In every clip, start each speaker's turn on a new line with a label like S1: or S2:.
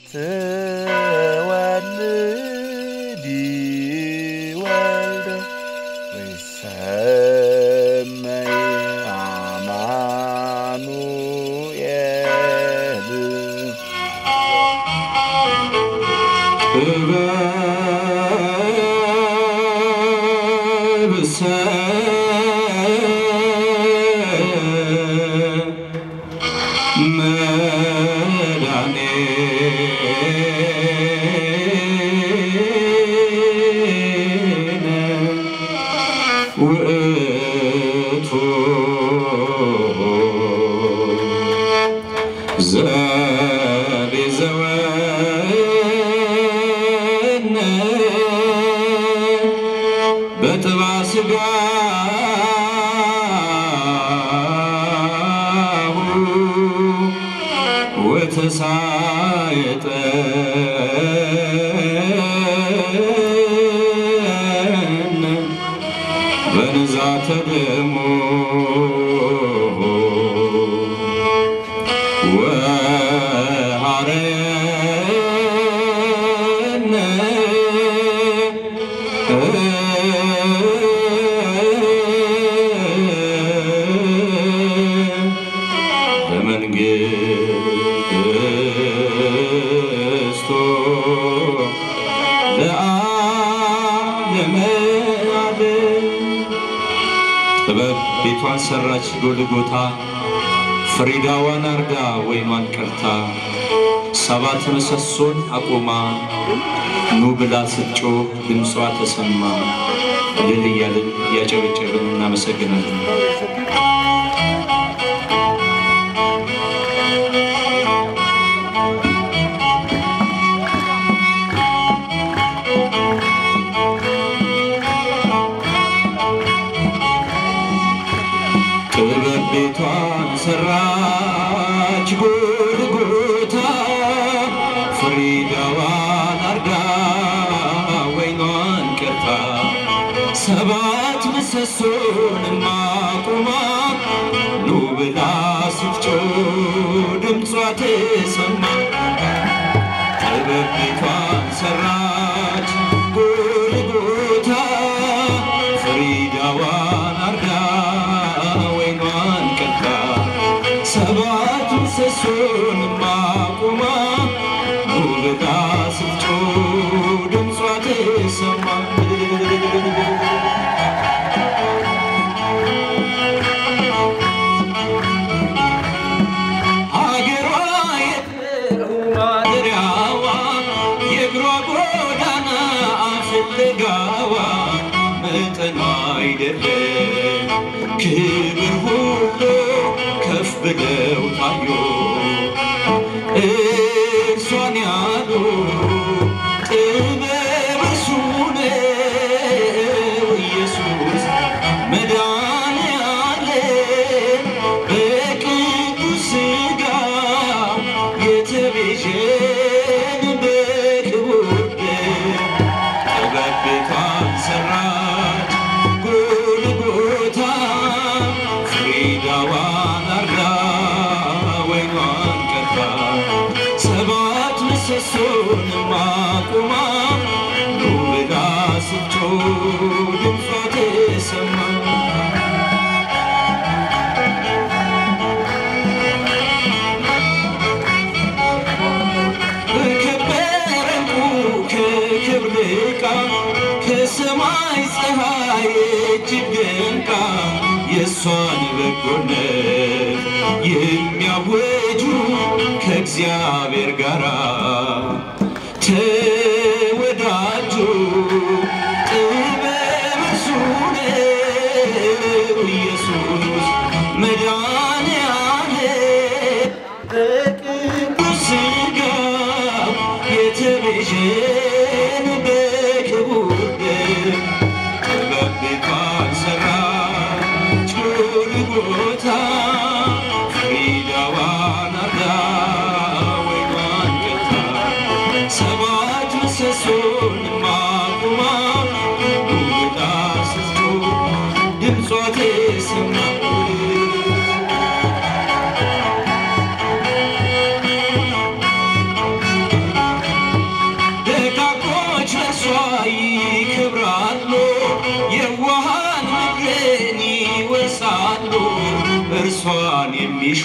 S1: ትወልዲ ወልደ ወይሰመይ አማኑኤል
S2: በብሰ መድኃኔነ ውእቱ ዘቤዘወነ በጥባ ሥጋሁ ወተሳየጠነ በንዛተ ደሙ ወሐረየነ በመንግሥቱ ለዓለመ ዓለም ጥበብ ቤቷን ሰራች ጎልጎታ ፍሪዳዋን አርጋ ወይኗን ቀርታ ሰባት ምሰሶን አቁማ ኑ ብላ ስትጮህ ድምጿ ተሰማ። እልል እያልን እያጨበጨብን እናመሰግናለን። ጥበብ ቤቷን ሰራች ጎልጎታ ፍሪዳዋን አርጋ ወይኗን ቀርታ ሰባት ምሰሶን ማቁማ ኑ ብላ ስትጮህ ድምጿ ተሰማ። ጥበብ ቤቷን ሰራች ጎልጎታ ፍሪዳዋን አርጋ ወይኗን ቀርታ ሰባት ምሰሶን ማቁማ ኑ ብላ ስትጮህ ድምጿ ተሰማ። ሀገሯ የለው ማደሪያዋ የእግሯ ጎዳና ፍለጋዋ መጠኗ አይደለም ክብር ሁሉ ከፍ ብለው ታዩ እርሷን ያሉ ጥበብ እርሱ ነው ኢየሱስ መድኃኔዓለም በቅዱስ ሥጋው የተቤዠን በክቡር ደሙ ጥበብ ቤቷን ሰራች ጎልጎታ ፍሪዳዋን አርጋ ወይኗን ቀርታ ሰባት ምሰሶን ማቁማ ኑ ብላ ስትጮህ ድምጿ ተሰማ። በከበረ ዕንቁ ከክብር ዕቃ ከሰማይ ፀሐይ እጅግ ደምቃ የእሷን በጎነት የሚያወጁ ከእግዚአብሔር ጋር ተወዳጁ ጥበብ እርሱ ነው ኢየሱስ መድኃኔዓለም በቅዱስ ሥጋው የተቤዠን በክቡር ደሙ ጥበብ ቤቷን ሰራች ጎልጎታ ፍሪዳዋን አርጋ ወይኗን ቀርታ ሰባት ምሰሶን የሚሹ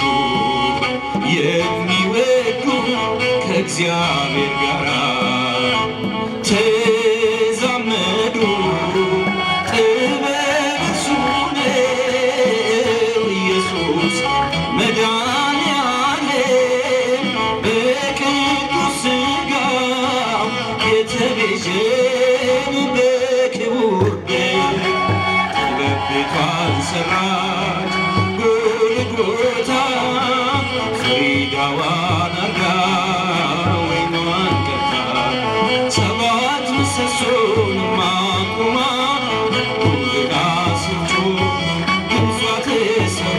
S2: የሚወዱ ከእግዚአብሔር ጋር ተዛመዱ ጥበብ እርሱ ነው ኢየሱስ መድኃኒዓለም በቅዱስ ሥጋው የተቤዠን በክቡር ደም ጥበብ ቤቷን ሰራች ጎልጎታ ፍሪዳዋን አርጋ ወይኗን ቀርታ ሰባት ምሰሶን ማቁማ ሁልጋ ስንጮ ድምጿ ተሰማ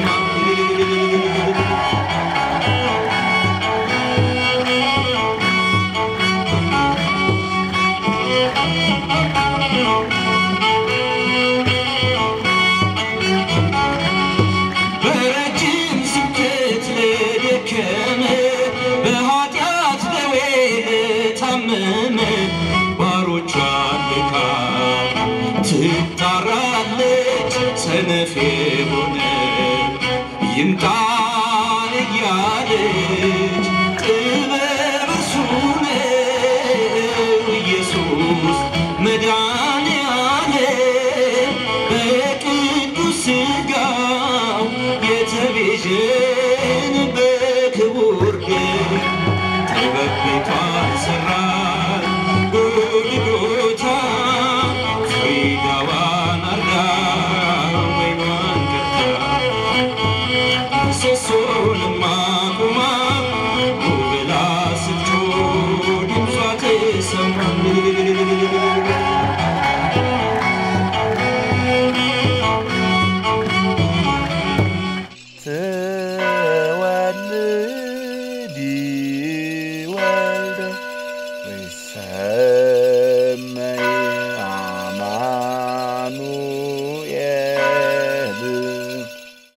S2: በረጅም ስብከት ለደከመ በኃጢአት ደዌ ለታመመ ባሮቿን ልካ ትጣራለች ሰነፍ የሆነ ይምጣን እያለች ጥበብ እርሱ ነው ኢየሱስ መድኃኒዓለም በቅዱስ ሥጋው የተቤዠን በክቡር ደም ጥበብ ቤቷን ሰራ